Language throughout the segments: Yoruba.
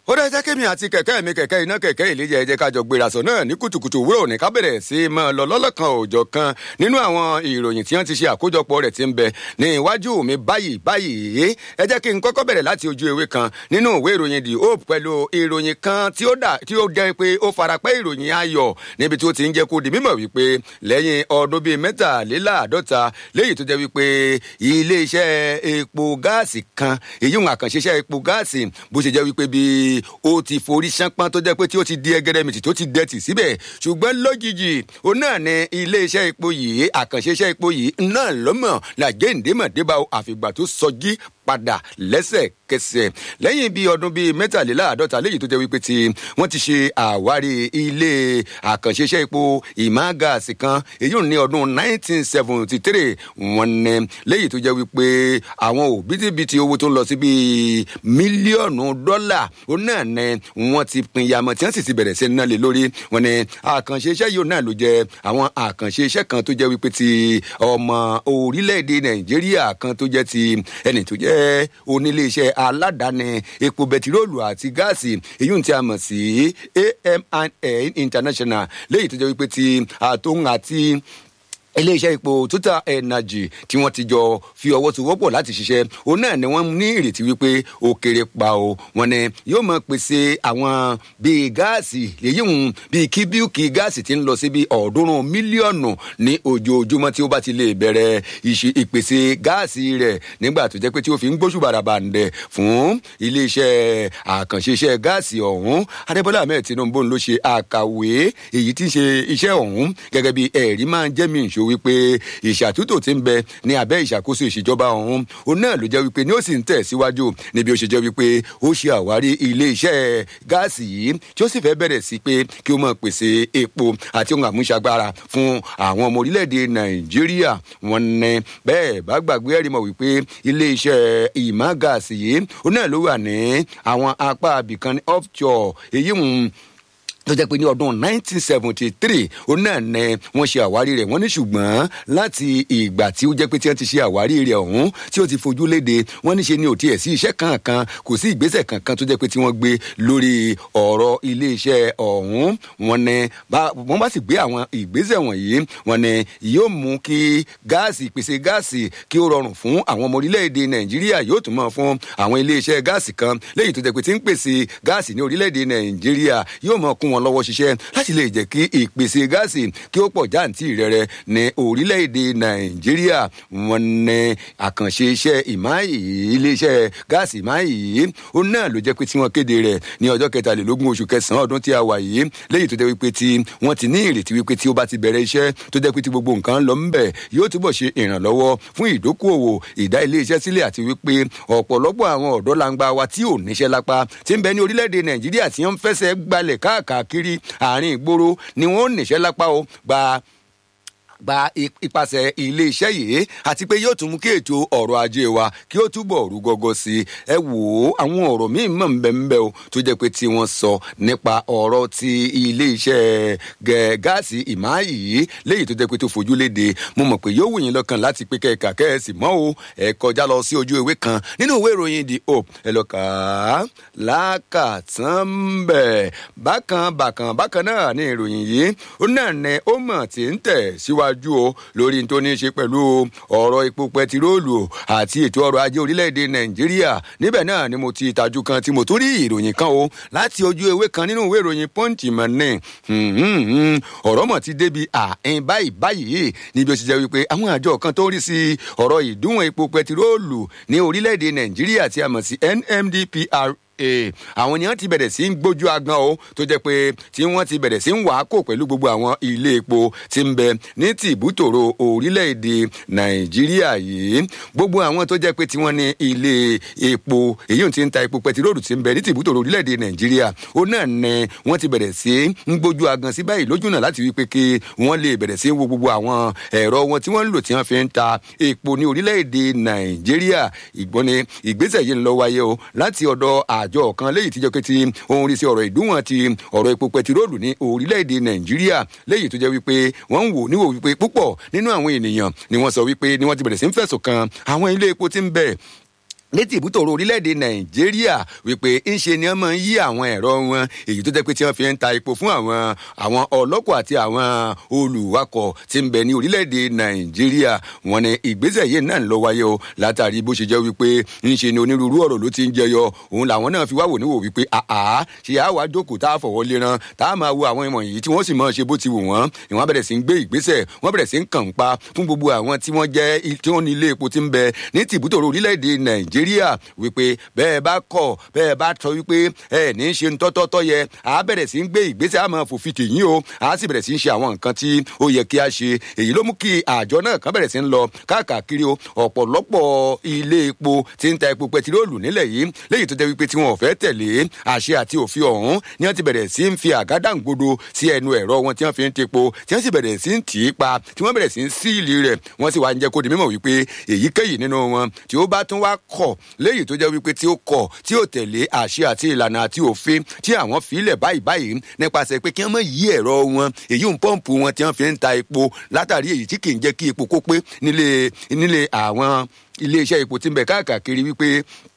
ó dá jẹ́ kémi àti kẹ̀kẹ́ mi kẹ̀kẹ́ iná kẹ̀kẹ́ ìlẹ́jẹ̀ ẹ̀jẹ̀ kájọ gbéra sọ náà ní kùtùkùtù òwúrọ̀ òní ká bẹ̀rẹ̀ sí í mọ́ lọ lọ́lọ́kan òòjọ́ kan nínú àwọn ìròyìn tí wọ́n ti ṣe àkójọpọ̀ rẹ̀ ti ń bẹ ní iwájú mi báyìí báyìí ẹ jẹ́ kí n kọ́kọ́ bẹ̀rẹ̀ láti ojú ewé kan nínú ìwé ìròyìn the hope pẹ̀lú ìròyìn kan tí ó dà tí ó jẹ́ pé ó farapẹ́ ìròyìn ayọ̀ níbi tí ó ti ń jẹ́ kó di mímọ̀ wípé lẹ́yìn ọdún bíi mẹ́tàléláàádọ́ta léyìí tó jẹ́ wípé iléeṣẹ́ epo gáàsì kan èyí ń àkànṣeṣẹ́ epo gáàsì bó ṣe jẹ́ wípé bíi ó ti forí ṣánpọ́n tó jẹ́ pé tí ó ti di ẹgẹrẹmìtì tó ti dẹ̀tì síbẹ̀ ṣùgbọ́n lójijì ó náà ní iléeṣẹ́ epo yìí àkànṣeṣẹ́ epo yìí náà lọ́mọ̀ làjẹ́ǹdémọ̀débà àfìgbà tó sọjí padà lẹ́sẹ̀kẹsẹ̀ lẹ́yìn bíi ọdún bíi mẹ́tàléláàádọ́ta léyìí tó jẹ́ wípé tí wọ́n ti ṣe àwárí ilé àkànṣeṣẹ́ epo ìmágàsì kan èyí ò ní ọdún 1973 wọ́n ní léyìí tó jẹ́ wípé àwọn òbítíbitì owó tó ń lọ sí bíi mílíọ̀nù dọ́là ó náà ní wọ́n ti pin yamọ tí wọ́n sì ti bẹ̀rẹ̀ sí ná lé lórí wọ́n ní àkànṣeṣẹ́ yìí náà ló jẹ́ àwọn àkànṣeṣẹ́ kan tó jẹ́ wípé ti ọmọ orílẹ̀-èdè nàìjíríà kan tó jẹ́ ti ẹni tó jẹ́ oníléeṣẹ́ aládàáni epo bẹtiróòlù àti gáàsì èyí tí a mọ̀ sí AMIN International léyìí tó jẹ́ wípé ti àtòhún àti iléeṣẹ́ epo total energy tí wọ́n ti jọ fi ọwọ́ tó wọ́pọ̀ láti ṣiṣẹ́ òun náà ni wọ́n ní ìrètí wípé ó kéré pa o wọn ni yóò máa pèsè àwọn bíi gáàsì lèyí hùn bíi kíbíùkì gáàsì tí ń lọ sí bíi ọ̀ọ́dúnrún mílíọ̀nù ní ojoojúmọ́ tí ó bá ti lè bẹ̀rẹ̀ ìpèsè gáàsì rẹ̀ nígbà tó jẹ́ pé tí ó fi ń gbóṣù bàràbàǹdẹ̀ fún iléeṣẹ́ àkànṣe iṣẹ́ gáàsì ọ̀hún adébọ́lá ahmed tinubu ló ṣe àkàwé èyí tí ń ṣe iṣẹ́ ọ̀hún gẹ́gẹ́ bí ẹ̀rí máa ń jẹ́ mi ìṣó wípé ìṣàtúntò ti ń bẹ ní abẹ́ ìṣàkóso ìṣèjọba ọ̀hún òun náà ló jẹ́ wípé ní ó sì ń tẹ̀ síwájú níbi ó ṣe jẹ́ wípé ó ṣe àwárí ilé iṣẹ́ gáàsì yìí tí ó sì fẹ́ bẹ̀rẹ̀ sí pé kí ó máa pèsè epo àti ohun àmúṣagbára fún àwọn ọmọ orílẹ̀-èdè nàìjíríà wọn ní bẹ́ẹ̀ bá gbàgbé ẹ̀rí mọ̀ wípé ilé iṣẹ́ ìmọ̀ gáàsì yìí òun náà ló wà ní àwọn apá abìkan ní offshore èyí ń tó jẹ́ pé ní ọdún 1973 òun náà ní wọ́n ṣe àwárí rẹ̀ wọ́n ní ṣùgbọ́n láti ìgbà tí ó jẹ́ pé tí wọ́n ti ṣe àwárí rẹ̀ ọ̀hún tí ó ti fojú léde wọ́n ní ṣe ni ò tiẹ̀ sí iṣẹ́ kankan kò sí ìgbésẹ̀ kankan tó jẹ́ pé tí wọ́n gbé lórí ọ̀rọ̀ iléeṣẹ́ ọ̀hún wọ́n ní wọ́n bá sì gbé àwọn ìgbésẹ̀ wọ̀nyí wọ́n ní yóò mú kí gáàsì ìpèsè gáàsì kí ó rọrùn fún àwọn ọmọ orílẹ̀-èdè nàìjíríà yóò tún mọ̀ fún àwọn iléeṣẹ́ gáàsì kan léyìí tó jẹ́ pé tí ń pèsè gáàsì ní orílẹ̀-èdè nàìjíríà yóò mọ̀ kún wọn lọ́wọ́ ṣiṣẹ́ láti lè jẹ́ kí ìpèsè gáàsì kí ó pọ̀ jáǹtì rẹ̀rẹ̀ ní orílẹ̀-èdè nàìjíríà wọn ní àkànṣe iṣẹ́ ìmáyì iléeṣẹ́ gáàsì ìmáyì yìí ó náà ló jẹ́ pé tí wọ́n kéde rẹ̀ ní ọjọ́ kẹtàlélógún oṣù kẹsàn-án ọdún tí a wà yìí léyìí tó jẹ́ wípé tí wọ́n ti ní ìrètí wípé tí ó bá ti bẹ̀rẹ̀ iṣẹ́ tó jẹ́ pé tí gbogbo nǹkan lọ ńbẹ̀ yóò túbọ̀ ṣe ìrànlọ́wọ́ fún ìdókòwò ìdá iléeṣẹ́ sílẹ̀ àti wípé ọ̀pọ̀lọpọ̀ àwọn ọ̀dọ́ langba wa tí ò níṣẹ́ lápá tí ń bẹ ní orílẹ̀-èdè nàìjíríà tí wọ́n ń fẹsẹ̀ gbalẹ̀ káàkiri àárín ìgboro ni wọn ò níṣẹ́ lápá o gba gba ipasẹ̀ iléeṣẹ́ yìí àti pé yóò tún mú kí ètò ọrọ̀ ajé wa kí ó túbọ̀ rú gọ́gọ́ sí i ẹ wò ó àwọn ọ̀rọ̀ míì mọ̀ nbẹ̀nbẹ̀ o tó jẹ́ pé tí wọ́n sọ nípa ọ̀rọ̀ ti iléeṣẹ́ gáàsì ìmáàyì yìí léyìí tó jẹ́ pé tó fojú léde mo mọ̀ pé yóò wù yín lọ́kàn láti pé kẹ́ẹ̀ka kẹ́ẹ̀sì mọ́ o ẹ kọjá lọ sí ojú ewé kan nínú ìwé ìròyìn the hope ẹ lọ kà á lákàtàn bẹ̀ bákan bákan bákan náà ní ìròyìn yìí ó náà ní ó mọ̀ tí ń tẹ̀ síwájú síwájú o lórí tó ní í ṣe pẹ̀lú ọ̀rọ̀ epo pẹtiróòlù àti ètò ọrọ̀ ajé orílẹ̀-èdè nàìjíríà níbẹ̀ náà ni mo ti tajú kan tí mo tún rí ìròyìn kan o láti ojú ewé kan nínú ìwé ìròyìn punch mọ̀ ní ọ̀rọ̀ mọ̀ ti débi àìn báyìí báyìí níbi ó ti jẹ́ wípé àwọn àjọ kan tó ń rí sí ọ̀rọ̀ ìdúnwọ̀n epo pẹtiróòlù ní orílẹ̀-èdè nàìjíríà tí a mọ̀ sí NMDPR àwọn ènìyàn ti bẹ̀rẹ̀ sí ń gbójú agan o tó jẹ́ pé tí wọ́n ti bẹ̀rẹ̀ sí ń wà á kò pẹ̀lú gbogbo àwọn ilé epo tí ń bẹ ní tìbútòrò orílẹ̀-èdè nàìjíríà yìí gbogbo àwọn tó jẹ́ pé tí wọ́n ní ilé epo èyí tí ń ta epo pẹtiróòlù tí ń bẹ ní tìbútòrò orílẹ̀-èdè nàìjíríà ó náà ní wọ́n ti bẹ̀rẹ̀ sí ń gbójú agan sí báyìí lójú náà láti wí pé kí wọ́n lè bẹ̀rẹ̀ sí ń wo gbogbo àwọn ẹ̀rọ wọn tí wọ́n ń lò tí wọ́n fi ń ta epo ní orílẹ̀-èdè nàìjíríà ìgbọ́n ni ìgbésẹ̀ yìí ń lọ wáyé o láti ọ̀dọ̀ àj àjọ kan léyìí tíjọ pé ti ohun rí sí ọ̀rọ̀ ìdúnwọ̀n ti ọ̀rọ̀ epo pẹtiróòlù ní orílẹ̀-èdè nàìjíríà léyìí tó jẹ́ wípé wọ́n ń wò níwò wípé púpọ̀ nínú àwọn ènìyàn ni wọ́n sọ wípé ni wọ́n ti bẹ̀rẹ̀ sí ń fẹ̀sùn kan àwọn ilé epo tí ń bẹ ní tìbútòrò orílẹ̀-èdè nàìjíríà wípé ńṣe ni wọ́n máa ń yí àwọn ẹ̀rọ wọn èyí tó jẹ́ pé tí wọ́n fi ń ta epo fún àwọn àwọn ọlọ́kọ̀ àti àwọn olùwakọ̀ tí ń bẹ ní orílẹ̀-èdè nàìjíríà wọn ni ìgbésẹ̀ yìí náà ń lọ wáyé o látàrí bó ṣe jẹ́ wípé ńṣe ni onírúurú ọ̀rọ̀ ló ti ń jẹyọ òun làwọn náà fi wá wò níwò wípé àá ṣe á wá jókòó tá a fọwọ́ léran tá a máa wo àwọn ìmọ̀ yìí tí wọ́n sì máa ṣe bó ti wù wọ́n ìwọ́n bẹ̀rẹ̀ sí ń gbé ìgbésẹ̀ wọ́n bẹ̀rẹ̀ sí ń kàn pa fún gbogbo àwọn tí wọ́n jẹ́ tí wọ́n ní ilé epo tí ń bẹ ní tìbútòrò orílẹ̀-èdè nàìjíríà wípé bẹ́ẹ̀ bá kọ̀ bẹ́ẹ̀ bá sọ wípé ẹ ní í ṣe tọ́tọ́tọ́ yẹ à bẹ̀rẹ̀ sí ń gbé ìgbésẹ̀ àmọ́ fòfin tèyí o à sì bẹ̀rẹ̀ sí ń ṣe àwọn nǹkan tí ó yẹ kí a ṣe èyí ló mú kí àjọ náà kan bẹ̀rẹ̀ sí ń lọ káàkiri o ọ̀pọ̀lọpọ̀ ilé epo tí ń ta epo pẹtiróòlù nílẹ̀ yìí léyìí tó jẹ́ wípé tí wọn ò fẹ́ tẹ̀lé àṣẹ àti òfin ọ̀hún ni wọ́n ti bẹ̀rẹ̀ sí ń fi àgádáǹgodo sí ẹnu ẹ̀rọ wọn tí wọ́n fi ń tepo tí wọ́n sì bẹ̀rẹ̀ sí ń tì í pa tí wọ́n bẹ̀rẹ̀ sí ń síìlì rẹ̀ wọ́n sì wá ń jẹ́ kó di mímọ̀ wípé èyíkéyìí nínú wọn tí ó bá tún wá kọ̀ léyìí tó jẹ́ wípé tí ó kọ̀ tí ó tẹ̀lé àṣẹ àti ìlànà àti òfin tí àwọn filẹ̀ báyìí báyìí nípasẹ̀ pé kí wọ́n mọ̀ yí ẹ̀rọ wọn èyí ń pọ́ǹpù wọn tí wọ́n fi ń ta epo látàrí èyí tí kì í jẹ́ kí epo kó pé nílé nílé àwọn iléeṣẹ́ epo tí ń bẹ káàkiri wípé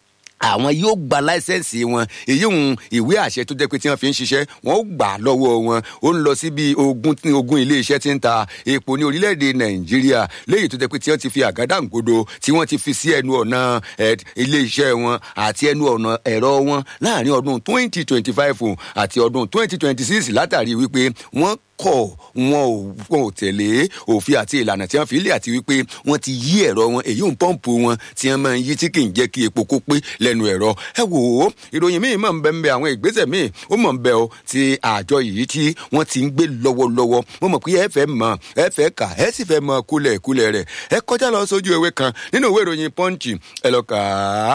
àwọn yóò gba láísẹ̀nsì wọn èyí ń ìwé àṣẹ tó jẹ́ pé tí wọ́n fi ń ṣiṣẹ́ wọ́n ó gbà lọ́wọ́ wọn ó ń lọ sí bí ogún ogún iléeṣẹ́ tí ń ta epo ní orílẹ̀-èdè nàìjíríà léyìí tó jẹ́ pé tí wọ́n ti fi àgádáǹgodo tí wọ́n ti fi sí ẹnu ọ̀nà iléeṣẹ́ wọn àti ẹnu ọ̀nà ẹ̀rọ wọn láàrin ọdún twenty twenty five àti ọdún twenty twenty six látàrí wípé wọ́n kọ̀ wọn ò wọn ò tẹ̀lé òfin àti ìlànà tí wọ́n fi lé àti wípé wọ́n ti yí ẹ̀rọ wọn èyí ń pọ́ǹpù wọn tí wọ́n máa ń yí tí kì í jẹ́ kí epo kó pé lẹ́nu ẹ̀rọ. ẹ wò ó ìròyìn míì mọ̀ ń bẹ ń bẹ àwọn ìgbésẹ̀ míì ó mọ̀ ń bẹ o ti àjọ yìí tí wọ́n ti ń gbé lọ́wọ́lọ́wọ́ mo mọ̀ pé ẹ fẹ́ mọ̀ ẹ fẹ́ kà ẹ sì fẹ́ mọ̀ kúlẹ̀ kúlẹ̀ rẹ̀ ẹ kọjá lọ sójú ewé kan nínú ìwé ìròyìn punch ẹ lọ kà á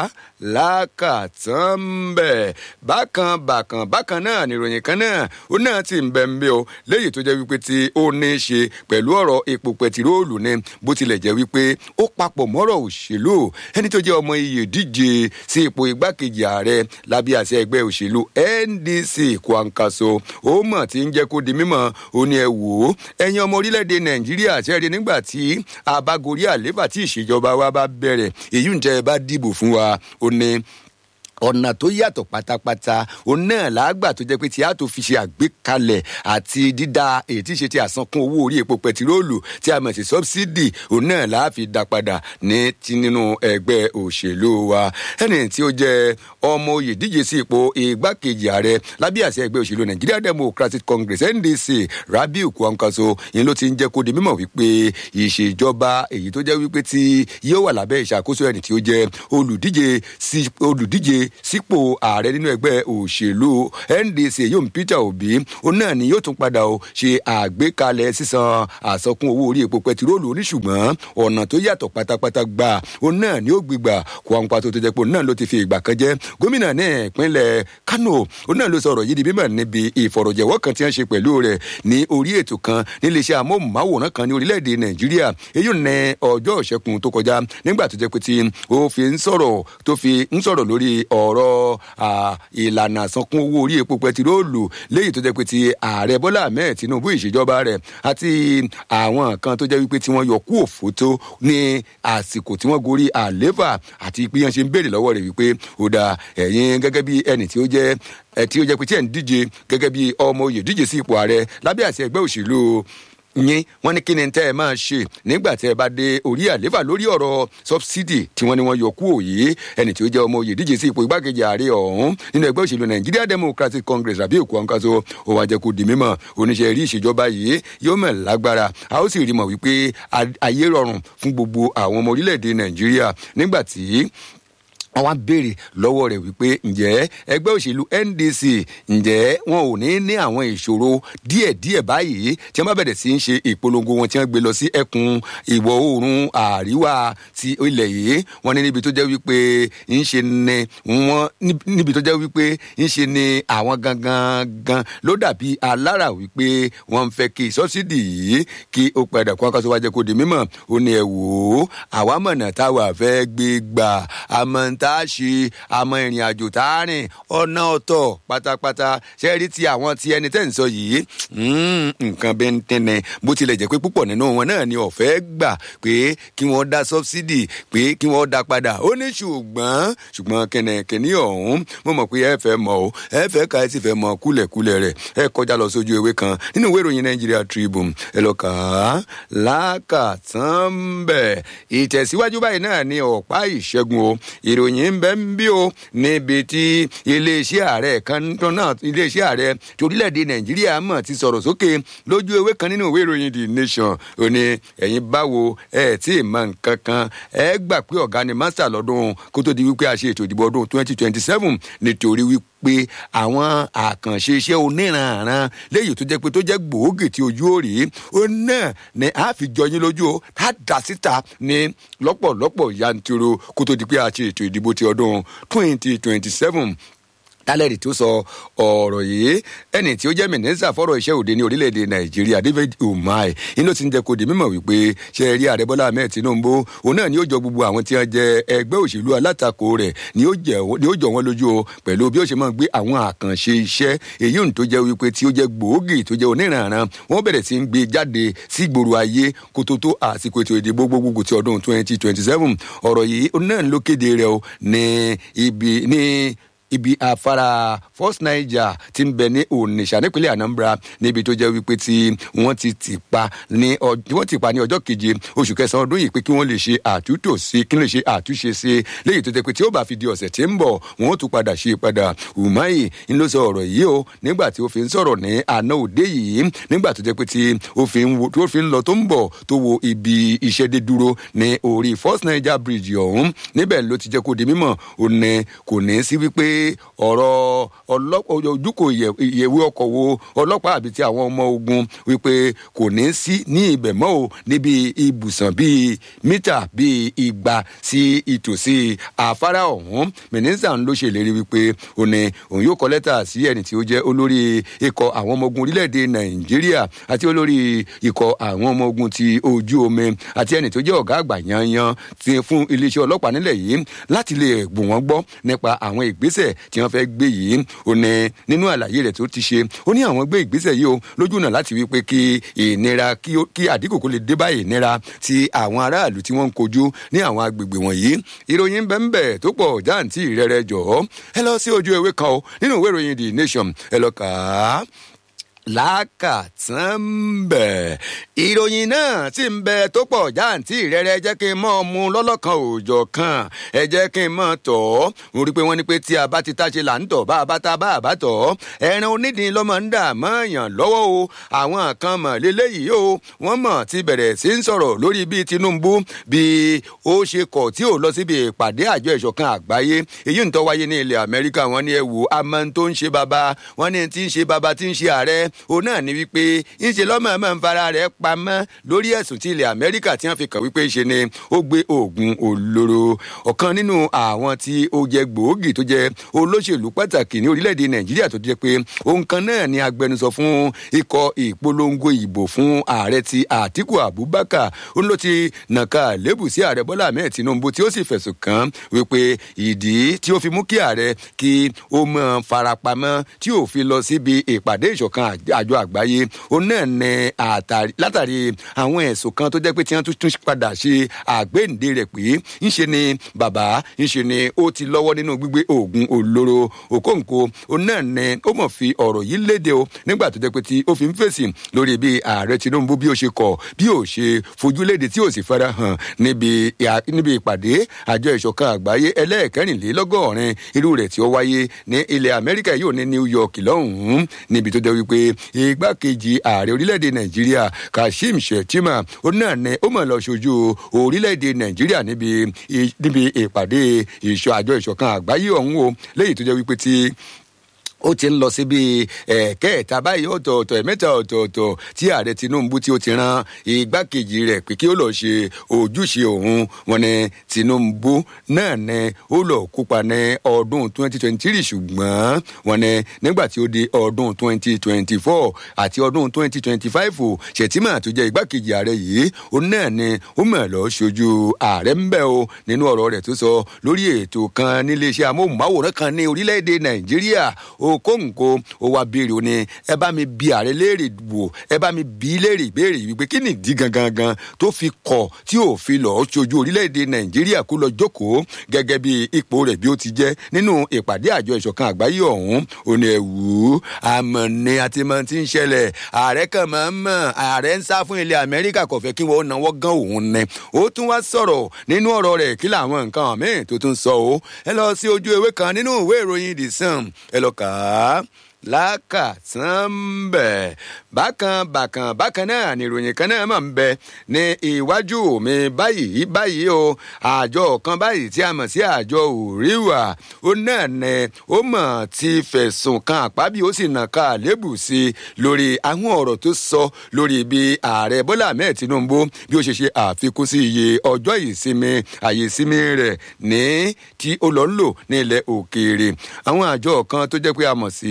lákàtàn bẹ̀ bákan bákan bákan náà nìròyìn kan náà ó náà ti ń bẹ ń bẹ o léyìí tó jẹ́ wípé tí ó ní í ṣe pẹ̀lú ọ̀rọ̀ epo pẹtiróòlù ni bó tilẹ̀ jẹ́ wípé ó papọ̀ mọ́rọ̀ òṣèlú ẹni tó jẹ́ ọmọ iye díje sí ipò igbákejì ààrẹ lábẹ́ àṣẹ ẹgbẹ́ òṣèlú ndc kwankaso ó mọ̀ tí ń jẹ́ kó di mímọ̀ ó ní ẹ wò ó ẹ̀yin ọmọ orílẹ̀-èdè nàìjíríà ṣẹ́ẹ̀rí nígbà tí abagorí àléfà tí ìṣèjọba wa bá bẹ̀rẹ̀ èyí ń tẹ́ ẹ bá dìbò fún wa ó ní ọ̀nà tó yàtọ̀ pátápátá òun náà làágbà tó jẹ́ pé tí a tó fi ṣe àgbékalẹ̀ àti dídá èyí tí ṣe ti àsankún owó orí epo pẹtiróòlù tí a mọ̀ sí sọ́bsidì òun náà làá fi dá padà ní ti nínú ẹgbẹ́ òṣèlú wa ẹni tí ó jẹ́ ọmọ oyè díje sí ipò igbákejì ààrẹ lábẹ́ àṣẹ ẹgbẹ́ òṣèlú Nigeria Democratic Congress NDC Rabiu Kwankwaso yìí ló ti ń jẹ́ kó di mímọ̀ wípé ìṣèjọba èyí tó jẹ́ wípé tí yóò wà lábẹ́ ìṣàkóso ẹni tí ó jẹ́ olùdíje sí olùdíje sípò ààrẹ nínú ẹgbẹ́ òṣèlú ndc yóò peter obi òun náà ni yóò tún padà ó ṣe àgbékalẹ̀ sísan àsọkún owó orí epo pẹtiróòlù oníṣùgbọ́n ọ̀nà tó yàtọ̀ pátápátá gbà òun náà ni ó gbégbà Kwankwaso tó tó jẹ́ pé òun náà ló ti fi ìgbà kan jẹ́ gómìnà ní ìpínlẹ̀ kano òun náà ló sọ̀rọ̀ yìí di mímọ̀ níbi ìfọ̀rọ̀jẹ̀wọ́ kan tí wọ́n ṣe pẹ̀lú rẹ̀ ní orí ètò kan níléeṣẹ́ amóhùnmáwòrán kan ní orílẹ̀-èdè nàìjíríà èyí ní ọjọ́ ìṣẹ́gun tó kọjá nígbà tó jẹ́ pé tí ó fi ń sọ̀rọ̀ tó fi ń sọ̀rọ̀ lórí ọ̀rọ̀ ìlànà àsankún owó orí epo pẹtiróòlù léyìí tó jẹ́ pé ti ààrẹ bọ́lá ahmed tinubu ìṣèjọba rẹ̀ àti àwọn kan tó jẹ́ wípé tí wọ́n yọ kú òfótó ní àsìkò tí wọ́n gorí àléfà àti pé yẹn ṣe ń béèrè lọ́wọ́ rẹ̀ wípé ó da ẹ̀yin gẹ́gẹ́ bí ẹnì tí ó jẹ́ tí ó jẹ́ pé tí ẹ̀ ń díje gẹ́gẹ́ bí ọmọ oyè díje sí ipò ààrẹ lábẹ́ àṣẹ ẹgbẹ́ òṣèlú yín wọn ní kí ni tẹ́ ẹ máa ṣe nígbà tẹ́ ẹ bá dé orí àléfà lórí ọ̀rọ̀ sọbsidi tí wọ́n ní wọ́n yọ kú òye ẹni tí ó jẹ́ ọmọ òye díje sí ipò igbákejì ààrẹ ọ̀hún nínú ẹgbẹ́ òṣèlú Nigeria Democratic Congress Rabiu Kwankwaso ó wá jẹ́ kó di mímọ̀ oníṣẹ́ rí ìṣèjọba yìí yóò mọ̀ lágbára a ó sì rí mọ̀ wípé ayé rọrùn fún gbogbo àwọn ọmọ orílẹ̀-èdè Nàìjíríà nígbà tí wọ́n wá béèrè lọ́wọ́ rẹ̀ wípé ǹjẹ́ ẹgbẹ́ òṣèlú NDC ǹjẹ́ wọn ò ní ní àwọn ìṣòro díẹ̀díẹ̀ báyìí tí wọ́n bá bẹ̀rẹ̀ sí í ṣe ìpolongo wọn tí wọ́n gbé lọ sí ẹkùn ìwọ̀ oòrùn àríwá ti ilẹ̀ yìí wọ́n ní níbi tó jẹ́ wípé ń ṣe ni wọ́n níbi tó jẹ́ wípé ń ṣe ni àwọn gangan gan ló dàbí alára wípé wọ́n ń fẹ́ kí sọ́sídì yìí kí ó padà kó akásọ wájẹ kó di mímọ̀ ó ní ẹ wò ó àwa mọ̀nà táwa fẹ́ gbé gbà àmọ́ ń ta tá a ṣe àmọ́ ìrìn àjò tá a rìn ọ̀nà ọ̀tọ̀ pátápátá ṣe rí ti àwọn ti ẹni tẹ́ ń sọ yìí nǹkan bẹ́ẹ̀ ń tẹ́nẹ̀ bó tilẹ̀ jẹ́ pé púpọ̀ nínú wọn náà ni ọ̀fẹ́ gbà pé kí wọ́n dá sọ́bsidì pé kí wọ́n dá padà ó ní ṣùgbọ́n ṣùgbọ́n kẹ̀nẹ̀kẹ̀ní ọ̀hún mo mọ̀ pé ẹ fẹ́ mọ̀ o ẹ fẹ́ ka ẹ sì fẹ́ mọ̀ kúlẹ̀kúlẹ̀ rẹ̀ ẹ kọjá lọ sójú ewé kan nínú ìwé ìròyìn Nigeria Tribune ẹ lọ kà á lákàtàn bẹ̀ ìtẹ̀síwájú báyìí náà ni ọ̀pá ìṣẹ́gun o ìròyìn ń bẹ ń bí o níbi tí iléeṣẹ́ ààrẹ kan náà iléeṣẹ́ ààrẹ tí orílẹ̀-èdè Nàìjíríà mọ̀ ti sọ̀rọ̀ sókè lójú ewé kan nínú ìwé ìròyìn The Nation ò ní ẹ̀yin báwo ẹ̀ tí ì mọ nǹkan kan ẹ gbà pé ọ̀gá ni master lọ́dún kó tó di wípé a ṣe ètò ìdìbò ọdún twenty twenty seven nítorí wípé pé àwọn àkànṣe iṣẹ́ oníranran léyìí tó jẹ́ pé tó jẹ́ gbòógì tí ojú ò rí ó náà ni a fi jọ yín lójú o tá a dà síta ní lọ́pọ̀lọpọ̀ yanturu kó tó di pé a ṣe ètò ìdìbò ti ọdún twenty twenty seven tálẹ̀rì tó sọ ọ̀rọ̀ yìí ẹni tí ó jẹ́ mínísítà fọ́rọ̀ iṣẹ́ òde ní orílẹ̀-èdè nàìjíríà david umar inú ti ń jẹ́ kó di mímọ̀ wípé ṣe rí ààrẹ bọ́lá ahmed tinubu òun náà ni ó jọ gbogbo àwọn tí wọ́n jẹ ẹgbẹ́ òṣèlú alátakò rẹ̀ ni ó jọ wọ́n lójú o pẹ̀lú bí ó ṣe máa gbé àwọn àkànṣe iṣẹ́ èyí tó jẹ́ wípé tí ó jẹ́ gbòógì tó jẹ́ oníranran wọ́n bẹ̀rẹ̀ sí ń gbé jáde sí gbòòrò ayé kó tó tó àsìkò ètò ìdìbò gbogbogbò ti ọdún twenty twenty seven ọ̀rọ̀ yìí náà ló kéde rẹ̀ o ní ibi ní ibi afárá first niger ti ń bẹ ní onitsha nípínlẹ̀ anambra níbi tó jẹ́ wípé tí wọ́n ti tì pa ní wọ́n ti pa ní ọjọ́ keje oṣù kẹsàn-án ọdún yìí pé kí wọ́n lè ṣe àtúntò sí kí wọ́n lè ṣe àtúnṣe sí léyìí tó jẹ́ pé tí ó bá fi di ọ̀sẹ̀ tí ń bọ̀ wọ́n ó tún padà ṣe padà umahi ń ló sọ ọ̀rọ̀ yìí o nígbà tí ó fi ń sọ̀rọ̀ ní àná òde yìí nígbà tó jẹ́ pé tí ó fi ń tó fi ń lọ tó ń bọ̀ tó wo ibi iṣẹ́ dé dúró ní orí first niger bridge ọ̀hún níbẹ̀ ló ti jẹ́ kó di mímọ̀ òun ní kò ní sí wípé ọ̀rọ̀ ojúkò ìyẹ̀wé ọkọ̀ wo ọlọ́pàá àbí ti àwọn ọmọ ogun wípé kò ní sí ní ibẹ̀ mọ́ o níbi ibùsàn bíi mítà bíi igba sí ìtòsí afárá ọ̀hún mínísítà ló ṣèlérí wípé òun ni òun yóò kọ lẹ́tà sí ẹni tí ó jẹ́ olórí ikọ̀ àwọn ọmọ ogun orílẹ̀-èdè nàìjíríà àti olórí ikọ̀ àwọn ọmọ ogun ti ojú omi àti ẹni tó jẹ́ ọ̀gá àgbà yanyan fún iléeṣẹ́ ọlọ́pàá nílẹ̀ yìí láti lè gbò wọ́n gbọ́ nípa àwọn ìgbésẹ̀ tí wọ́n fẹ́ gbé yìí ó ní nínú àlàyé rẹ̀ tó ti ṣe ó ní àwọn gbé ìgbésẹ̀ yìí o lójú náà láti wí pé kí ìnira kí àdínkù kó lè dé bá ìnira ti àwọn aráàlú tí wọ́n ń kojú ní àwọn agbègbè wọ̀nyí ìròyìn bẹ́ẹ̀ tó pọ̀ jáǹtì rẹ̀rẹ̀ jọ̀ọ́ ẹ lọ sí ojú ewé kan o nínú ìwé ìròyìn the nation ẹ lọ kà á lákàtàn bẹ̀. ìròyìn náà sì ń bẹ tó pọ̀ jáǹtì rẹ̀rẹ̀ jẹ́ kí n mọ̀ mu lọ́lọ́kan òòjọ́ kan ẹ jẹ́ kí n mọ̀ tọ̀ ọ́ mo rí i pé wọ́n ní pé tí a bá ti táṣe là ń tọ̀ bá a bá ta bá a bá tọ̀ ọ́ ẹran onídìí lọ́mọ ń dà mọ́ èèyàn lọ́wọ́ o àwọn kan mọ̀ léléyìí o wọ́n mọ̀ ti bẹ̀rẹ̀ sí ń sọ̀rọ̀ lórí bí Tinubu bí ó ṣe kọ̀ tí ò lọ síbi ìpàdé àjọ ìṣọ̀kan àgbáyé èyí ń tó wáyé ní ilẹ̀ Amẹ́ríkà wọ́n ní ẹ wò amọ̀ tó ń ṣe baba wọ́n ní ti ń ṣe baba ti ń ṣe ààrẹ òun náà ni wípé ńṣe lọ́mọ ọmọ ń fara rẹ̀ pamọ́ lórí ẹ̀sùn tí ilẹ̀ amẹ́ríkà tí wọ́n fi kàn wípé ṣe ni ó gbé oògùn olóró ọ̀kan nínú àwọn tí ó jẹ gbòógì tó jẹ olóṣèlú pàtàkì ní orílẹ̀-èdè nàìjíríà tó jẹ pé òun kan náà ni agbẹnusọ fún ikọ̀ ìpolongo ìbò fún ààrẹ ti àtíkù abubakar ó ló ti nàka lébù sí ààrẹ bọ́lá ahmed tinubu tí ó sì fẹ̀sùn kàn wípé ìdí tí ó fi mú kí ààrẹ kí ó mọ̀ farapamọ́ tí ò fi lọ síbi ìpàdé ìṣọ̀kan àjọ àgbáyé òun náà ní látàrí àwọn ẹ̀sùn kan tó jẹ́ pé tí wọ́n tún padà ṣe àgbéǹde rẹ̀ pé ńṣe ni bàbá ńṣe ni ó ti lọ́wọ́ nínú gbígbé oògùn olóró òkóǹkó òun náà ní ó mọ̀ fi ọ̀rọ̀ yìí léde o nígbà tó jẹ́ pé tí ó fi ń fèsì lórí bí ààrẹ Tinubu bí ó ṣe kọ̀ bí ó ṣe fojú léde tí ó sì fara hàn níbi ìpàdé àjọ ìṣọ̀kan àgbáyé ẹlẹ́ẹ̀kẹrìnlélọ́gọ́rin irú rẹ̀ tí ó wáyé ní ilẹ̀ Amẹ́ríkà yóò ní New York lọ́hùn-ún níbi tó jẹ́ wípé igbákejì ààrẹ orílẹ̀-èdè nàìjíríà kashim shettima ó náà ní ó mọ̀ lọ ṣojú orílẹ̀-èdè nàìjíríà níbi níbi ìpàdé ìṣọ àjọ ìṣọ̀kan àgbáyé ọ̀hún o lẹ́yìn tó jẹ́ wípé tí ó ti ń lọ síbi ẹ̀ẹ́kẹ́ẹ̀ta báyìí ọ̀tọ̀ọ̀tọ̀ ẹ̀mẹ́ta ọ̀tọ̀ọ̀tọ̀ tí ààrẹ tinubu tí ó ti ran igbákejì rẹ̀ pé kí ó lọ́ọ́ ṣe ojúṣe òun wọn ni tinubu náà ni ó lọ́ọ́ kópa ní ọdún 2023 ṣùgbọ́n wọn ni nígbà tí ó di ọdún 2024 àti ọdún 2025 o ṣètìmọ̀ tó jẹ́ igbákejì ààrẹ yìí ó náà ni ó mọ̀ lọ́ọ́ ṣojú ààrẹ ń bẹ̀ o nínú ọ̀rọ̀ rẹ̀ tó sọ lórí ètò kan níléeṣẹ́ amóhùnmáwòrán kan ní orílẹ̀-èdè nàìjíríà okòǹkò ó wá béèrè ó ní ẹ bá mi bi ààrẹ léèrè wò ẹ bá mi bi léèrè ìbéèrè wípé kí ni ìdí gangan gan tó fi kọ̀ tí ò fi lọ́ọ́ ṣojú orílẹ̀-èdè nàìjíríà kó lọ jókòó gẹ́gẹ́ bí ipò rẹ̀ bí ó ti jẹ́ nínú ìpàdé àjọ ìṣọ̀kan àgbáyé ọ̀hún ó ní ẹ̀wù àmọ́ ni àti mọ̀ ti ń ṣẹlẹ̀ ààrẹ kan máa ń mọ̀ ààrẹ ń sá fún ilẹ̀ amẹ́ríkà kò fẹ́ kí wọ́n náwó gan òun ni ó tún wá sọ̀rọ̀ nínú ọ̀rọ̀ rẹ̀ kí làwọn nǹkan míì tó tún sọ ó ẹ lọ sí ojú ewé kan nínú ìwé ìròyìn the sun ẹ lọ kà á lákàtàn bẹ̀. bákan bákan bákan náà ni ìròyìn kan náà máa ń bẹ ní iwájú mi báyìí báyìí o àjọ kan báyìí tí a mọ̀ sí àjọ òríwà ó náà ní ó mọ̀ ti fẹ̀sùn kan àpábí ó sì nà ká lébù sí i lórí àwọn ọ̀rọ̀ tó sọ lórí bí ààrẹ bọ́lá ahmed tinubu bí ó ṣe ṣe àfikún sí iye ọjọ́ ìsinmi àyè ìsinmi rẹ̀ ní tí ó lọ ń lò ní ilẹ̀ òkèèrè àwọn àjọ kan tó jẹ́ pé a mọ̀ sí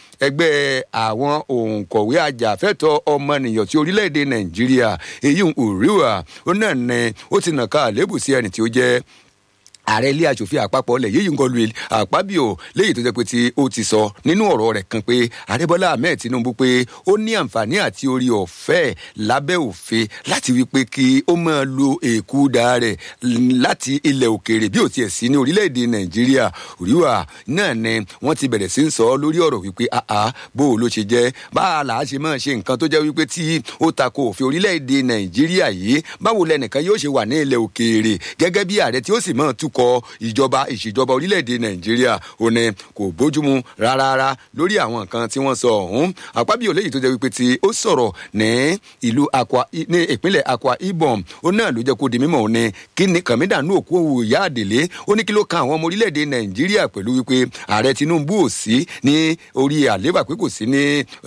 ẹgbẹ́ àwọn òǹkọ̀wé ajàfẹ́tọ̀ ọmọnìyàn tí orílẹ̀-èdè nàìjíríà èyí ń òríwà ó náà ní ó ti nà ká àlébù sí ẹni tí ó jẹ́ ààrẹ ilé asòfin àpapọ̀ lẹ̀ yíyí nǹkan lu àpábíò léyìí tó jẹ́ pé tí ó ti sọ nínú ọ̀rọ̀ rẹ̀ kan pé ààrẹ bọ́lá ahmed tinubu pé ó ní àǹfààní àti orí ọ̀fẹ́ lábẹ́ òfin láti wí pé kí ó máa lo èkúdà rẹ̀ láti ilẹ̀ òkèèrè bí ò tiẹ̀ sí ní orílẹ̀-èdè nàìjíríà òríwà náà ni wọ́n ti bẹ̀rẹ̀ sí ń sọ lórí ọ̀rọ̀ wípé àá bó o ló ṣe jẹ́ bá a là á ṣe máa ṣe nǹkan tó jẹ́ wípé tí ó tako òfin orílẹ̀-èdè nàìjíríà yìí báwo lẹnìkan yóò ṣe wà ní ilẹ̀ òkèèrè gẹ́gẹ́ bí ààrẹ tí ó sì máa tukọ̀ ìjọba ìṣèjọba orílẹ̀-èdè nàìjíríà ò ní kò bójúmu rárá lórí àwọn nǹkan tí wọ́n sọ ọ̀hún àpábíyò léyìí tó jẹ́ wípé tí ó sọ̀rọ̀ ní ìlú akwa ní ìpínlẹ̀ akwa ibom ó náà ló jẹ́ kó di mímọ̀ ó ní kí ni kàmídàánú òkú òwò ìyá àdèlé ó ní kí ló kan àwọn ọmọ orílẹ̀-èdè nàìjíríà pẹ̀lú wípé ààrẹ tinubu ò sí ní orí àléébà pé kò sí ní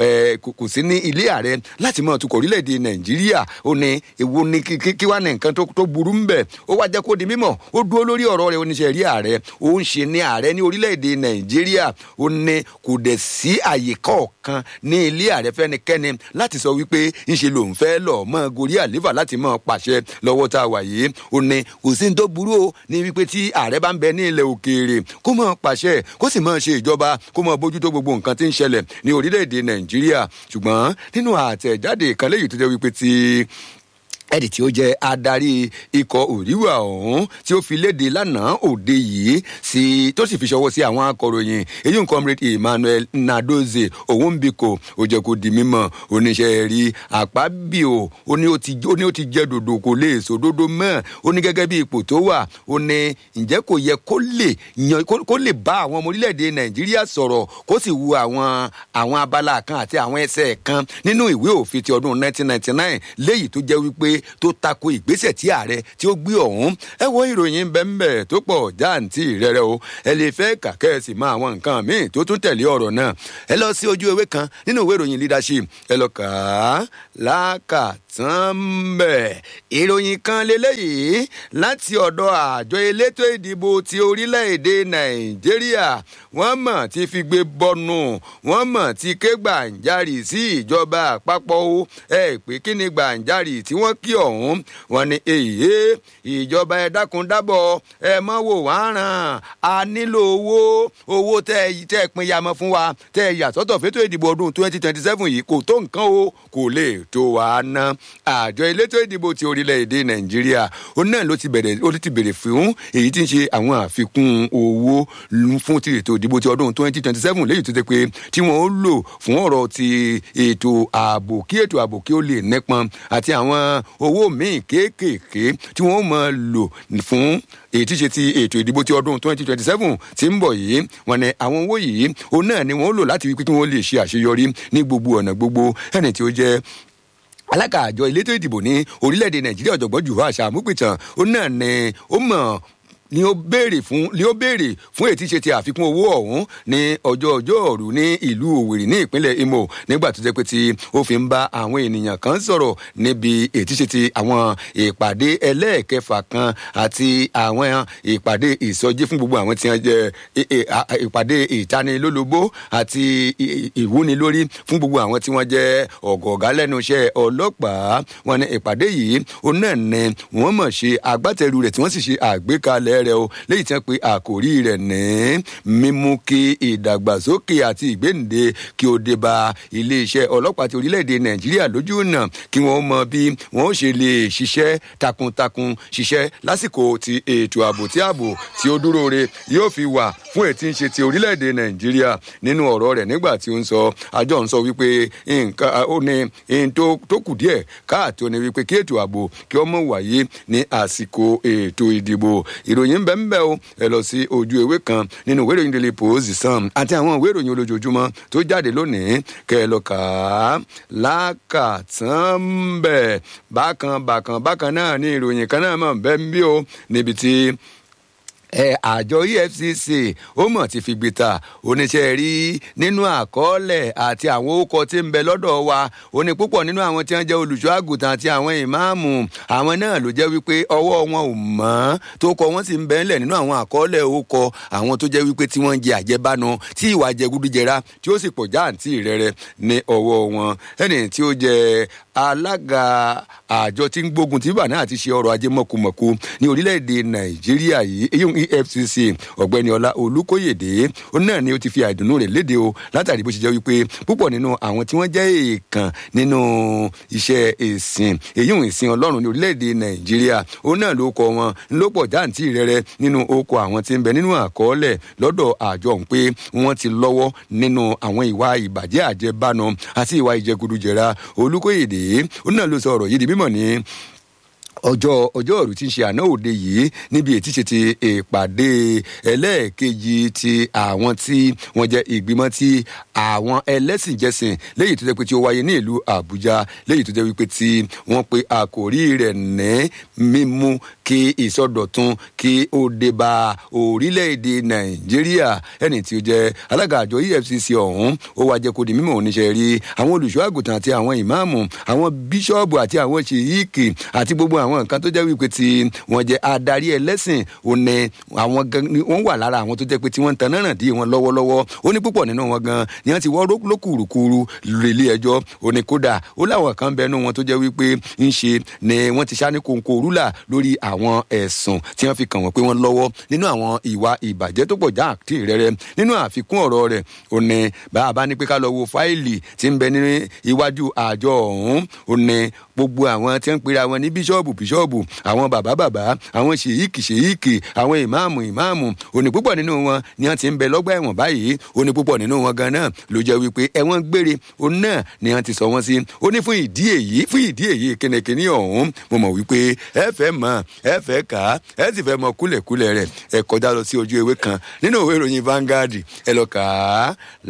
kò sí ní ilé ààrẹ láti máa tukọ̀ orílẹ̀-èdè nàìjíríà ó ní èwo ní kí wá ní nǹkan tó burú ń bẹ̀ ó wá jẹ́ kó di mímọ̀ ó dúró lórí ọ̀rọ̀ rẹ̀ oníṣẹ́ rí ààrẹ ó ń ṣe ní ààrẹ ní orílẹ̀-èdè nàìjíríà ó ní kò dẹ̀ sí àyè kọ̀ọ̀kan ní ilé ààrẹ fẹ́nikẹ́ni láti sọ wípé ńṣe lòun fẹ́ lọ mọ́ gorí àléfà láti mọ́ pàṣẹ lọ́wọ́ tá a wà yìí ó ní kò sí ní tó burú o ní wípé tí ààrẹ bá ń bẹ ní ilẹ̀ òkèèrè kó mọ́ pàṣẹ kó sì mọ́ ṣe ìjọba kó mọ́ bójútó gbogbo nǹkan tí ń ṣẹlẹ̀ ní orílẹ̀-èdè nàìjíríà ṣùgbọ́n nínú àtẹ̀jáde kan léyìí tó jẹ́ wípé tí ẹni tí ó jẹ adarí ikọ̀ òríwà ọ̀hún tí ó fi léde lánàá òde yìí sí tó sì fi ṣọwọ́ sí àwọn akọ̀ròyìn èyí ń comrade emmanuel nadoze òwúnbíkò ó jẹ́ kó di mímọ̀ oníṣẹ́ rí àpábíò ó ní ó ti jẹ́ dòdò kò lè sọ dòdò mọ́ ó ní gẹ́gẹ́ bí ipò tó wà ó ní ǹjẹ́ kò yẹ kó lè yan kó lè bá àwọn ọmọ orílẹ̀-èdè nàìjíríà sọ̀rọ̀ kó sì wu àwọn àwọn abala kan àti àwọn ẹsẹ̀ kan nínú ìwé òfin ti ọdún 1999 léyìí tó jẹ́ wípé tó tako ìgbésẹ̀ tí ààrẹ tí ó gbé ọ̀hún ẹ wo ìròyìn bẹ́ẹ̀nbẹ́ tó pọ̀ jáǹtì rẹ̀rẹ̀ o ẹ lè fẹ́ kàkẹ́ ẹ sì mọ àwọn nǹkan míì tó tún tẹ̀lé ọ̀rọ̀ náà ẹ lọ sí ojú ewé kan nínú ìwé ìròyìn leadership ẹ lọ kà á lákàtàn bẹ̀ ìròyìn kan lélẹ́yìí láti ọ̀dọ̀ àjọ elétò ìdìbò ti orílẹ̀-èdè nàìjíríà wọ́n mọ̀ ti fi gbé bọ́nu wọ́n mọ̀ ti ké gbàǹjarì sí ìjọba àpapọ̀ o ẹ pé kí ni gbàǹjarì tí wọ́n kí ọ̀hún wọn ni èyí ìjọba ẹ dákun dábọ̀ ẹ mọ́ wò wá ràn á nílò owó owó tẹ tẹ pin yamọ fún wa tẹ yàtọ̀tọ̀ fétò ìdìbò ọdún twenty twenty seven yìí kò tó nǹkan o kò lè tó wá ná àjọ elétò ìdìbò ti orílẹ̀-èdè nàìjíríà ó náà ló ti bẹ̀rẹ̀ ó ti bẹ̀rẹ̀ fún èyí tí ń ṣe àwọn àfikún owó fún ti ètò ìdìbò ti ọdún twenty twenty seven léyìí tó ti pé tí wọ́n ó lò fún ọ̀rọ̀ ti ètò ààbò kí ètò ààbò kí ó lè nípọn àti àwọn owó míì kéékèèké tí wọ́n máa lò fún èyí tí ṣe ti ètò ìdìbò ti ọdún twenty twenty seven tí ń bọ̀ yìí wọn ni àwọn owó yìí òun náà ni wọ́n lò láti wípé kí wọ́n lè ṣe àṣeyọrí ní gbogbo ọ̀nà gbogbo ẹni tí ó jẹ́ alága àjọ elétò ìdìbò ní orílẹ̀-èdè nàìjíríà ọ̀jọ̀gbọ́n jùlọ àṣà àmúpìtàn ó náà ni ó mọ̀ ni ó béèrè fún ni ó béèrè fún ètí ṣe ti àfikún owó ọ̀hún ní ọjọ́ ọjọ́ ọ̀rù ní ìlú òwèrè ní ìpínlẹ̀ imo nígbà tó jẹ́ pé tí ó fi ń bá àwọn ènìyàn kan sọ̀rọ̀ níbi ètí ṣe ti àwọn ìpàdé ẹlẹ́ẹ̀kẹfà kan àti àwọn ìpàdé ìsọjí fún gbogbo àwọn tí wọ́n jẹ́ ìpàdé ìtanilólobó àti ìwúnilórí fún gbogbo àwọn tí wọ́n jẹ́ ọ̀gọ̀ọ̀gá lẹ́nu iṣẹ́ ọlọ́pàá wọn ní ìpàdé yìí òun náà ní wọ́n mọ̀ ṣe agbátẹrù rẹ̀ tí wọ́n sì ṣe àgbékalẹ̀ rẹ̀ o léyìí tí wọ́n pe àkòrí rẹ̀ ní mímú kí ìdàgbàsókè àti ìgbéǹde kí ó dé bá iléeṣẹ́ ọlọ́pàá ti orílẹ̀-èdè nàìjíríà lójú ọ̀nà kí wọ́n mọ bí wọ́n ṣe lè ṣiṣẹ́ takuntakun ṣiṣẹ́ lásìkò ti ètò ààbò tí ààbò tí ó dúró re yóò fi wà fún ètí ń ṣe ti orílẹ̀-èdè nàìjíríà nínú ọ̀rọ̀ rẹ̀ nígbà tí ó ń sọ àjọ ń sọ wípé nǹkan ó ní n tó kù díẹ̀ káàtó ni wípé kí ètò ààbò kí ọmọ wáyé ní àsìkò ètò ìdìbò ìròyìn ń bẹ ń bẹ o ẹ lọ sí ojú ewé kan nínú ìwé ìròyìn daily post sam àti àwọn ìwé ìròyìn olójoojúmọ́ tó jáde lónìí kẹ ẹ lọ kà á lákàtàn bẹ bákan bákan bákan náà ní ìròyìn kan náà mọ̀ bẹ́ẹ̀ ń bí o níbi tí ẹ àjọ efcc ó mọ̀ ti fi gbìtà oníṣẹ́ rí nínú àkọọ́lẹ̀ àti àwọn orúkọ tí ń bẹ lọ́dọ̀ wa ó ní púpọ̀ nínú àwọn tí wọ́n jẹ́ olùṣọ́ àgùntàn àti àwọn ìmáàmù àwọn náà ló jẹ́ wípé ọwọ́ wọn ò mọ́ tó kọ wọ́n sì ń bẹ ńlẹ̀ nínú àwọn àkọọ́lẹ̀ orúkọ àwọn tó jẹ́ wípé tí wọ́n ń jẹ àjẹbánu tí ìwà jẹgúdújẹra tí ó sì pọ̀ jáàntì rẹ̀rẹ̀ ní ọwọ́ wọn ẹni tí ó jẹ alága àjọ tí ń gbógun tí bàná àti ṣe ọrọ̀ ajé mọ̀kùmọ̀kù ní orílẹ̀-èdè nàìjíríà yìí eyín efcc ọ̀gbẹ́ni ọlá olùkóyèdè ó náà ni ó ti fi àìdùnnú rẹ̀ léde o látàrí bó ṣe jẹ́ wípé púpọ̀ nínú àwọn tí wọ́n jẹ́ èèkàn nínú iṣẹ́ ìsìn èyí ń ìsìn ọlọ́run ní orílẹ̀-èdè nàìjíríà ó náà ló kọ wọn ló pọ̀ jáǹtì rẹ̀rẹ̀ nínú oko àwọn tí ń bẹ nínú àkọọ́lẹ̀ lọ́dọ̀ àjọ ń pé wọ́n ti lọ́wọ́ nínú àwọn ìwà ìbàjẹ́ àjẹbánu àti ìwà ìjẹgúdújẹra olùkóyèdè ó náà ló sọ ọ̀rọ̀ yìí di mímọ̀ ní ọjọ́ ọjọ́ òru tí ń ṣe àná òde yìí níbi ètí ṣe ti ìpàdé ẹlẹ́ẹ̀kejì ti àwọn tí wọ́n jẹ́ ìgbìmọ̀ tí àwọn ẹlẹ́sìnjẹsìn léyìí tó jẹ́ pé tí ó wáyé ní ìlú àbújá léyìí tó jẹ́ wípé tí wọ́n pe àkòrí rẹ̀ ní mímú kí ìsọdọ̀tun kí ó dé bá orílẹ̀-èdè nàìjíríà ẹni tí ó jẹ́ alága àjọ efcc ọ̀hún ó wá jẹ́ kó di mímọ̀ oníṣẹ́ rí àwọn olùṣọ́ àgùntàn àti àwọn ìmáàmù àwọn bíṣọ́ọ̀bù àti àwọn ṣèyíkì àti gbogbo àwọn nǹkan tó jẹ́ wípé tí wọ́n jẹ́ adarí ẹlẹ́sìn òní àwọn gan ni wọ́n wà lára àwọn tó jẹ́ pé tí wọ́n ń tan náà dí wọn lọ́wọ́lọ́wọ́ ó ní púpọ̀ nínú wọn gan ni wọ́n ti wọ́ lókùrùkùrù relé ẹjọ́ ó ní kódà ó láwọn kan bẹnu wọn tó jẹ́ wípé ń ṣe ni wọ́n ti ṣáni kòǹkò rúlà lórí àwọn ẹ̀sùn tí wọ́n fi kàn wọ́n pé wọ́n lọ́wọ́ nínú àwọn ìwà ìbàjẹ́ tó pọ̀ jáàtì rẹ́rẹ́ nínú àfikún ọ̀rọ̀ rẹ̀ ó ní bàbá ní pé ká lọ wo fáìlì tí ń bẹ ní iwájú àjọ ọ̀hún ó ní gbogbo àwọn tí ń pera wọn ní bíṣọ́ọ̀bù bíṣọ́ọ̀bù àwọn bàbá bàbá àwọn ṣèyíkì ṣèyíkì àwọn ìmáàmù ìmáàmù òní púpọ̀ nínú wọn ni wọ́n ti ń bẹ lọ́gbà ẹ̀wọ̀n báyìí òní púpọ̀ nínú wọn gan náà ló jẹ́ wípé ẹ̀wọ̀n gbére òun náà ni wọ́n ti sọ wọ́n sí ó ní fún ìdí èyí fún ìdí èyí kínníkínní ọ̀hún mo mọ̀ wípé ẹ fẹ́ mọ̀ ẹ fẹ́ kà á ẹ sì fẹ́ mọ kúlẹ̀kúlẹ̀ rẹ̀ ẹ kọjá lọ sí ojú ewé kan nínú òwe ìròyìn Vanguard ẹ lọ kà á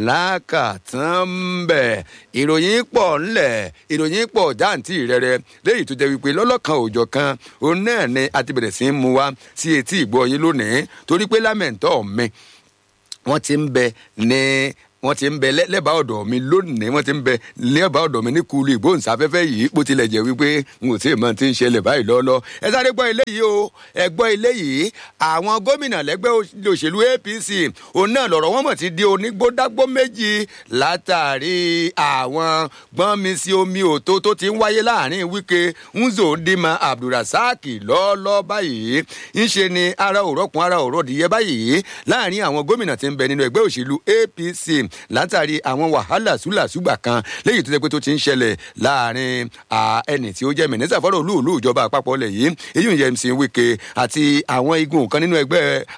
lákàtàn bẹ̀ ìròyìn pọ̀ ńlẹ̀ ìròyìn pọ̀ jáǹtì rẹ̀rẹ̀ léyìí tó jẹ́ wípé lọ́lọ́kan òòjọ́ kan òun náà ni a ti bẹ̀rẹ̀ sí í mú wa sí etí ìgbọ́ yín lónìí torí pé lámẹ̀ntọ́ mi wọ́n ti ń bẹ ní wọ́n ti ń bẹ lẹ́bàá ọ̀dọ̀ mi lónìí wọ́n ti ń bẹ lẹ́bàá ọ̀dọ̀ mi ní kulu ìgbóhùnsáfẹ́fẹ́ yìí bó tilẹ̀ jẹ́ wípé n ò tí ì mọ ti ń ṣẹlẹ̀ báyìí lọ́lọ́ ẹ sáré gbọ́ ilé yìí o ẹ gbọ́ ilé yìí àwọn gómìnà lẹ́gbẹ́ òṣèlú APC òun náà lọ̀rọ̀ wọn mọ̀ ti di onígbódágbó méjì látàrí àwọn gbọ́nmi sí omi òtó tó ti ń wáyé láàrin Wike Uzodinma Abdulrasaq lọ́ọ́lọ́ báyìí ń ṣe ni ara òrọ́kùn ara òrọ́dìyẹ báyìí láàrin àwọn gómìnà tí ń bẹ nínú ẹgbẹ́ òṣèlú APC látàrí àwọn wàhálà súlàsúgbà kan léyìí tó jẹ́ pé tó ti ń ṣẹlẹ̀ láàrin ẹni tí ó jẹ́ mínísítà fọ́rọ̀ olúùlú ìjọba àpapọ̀ lẹ̀ yìí èyí ń yẹ MC Wike àti àwọn igun kan nínú ẹgbẹ́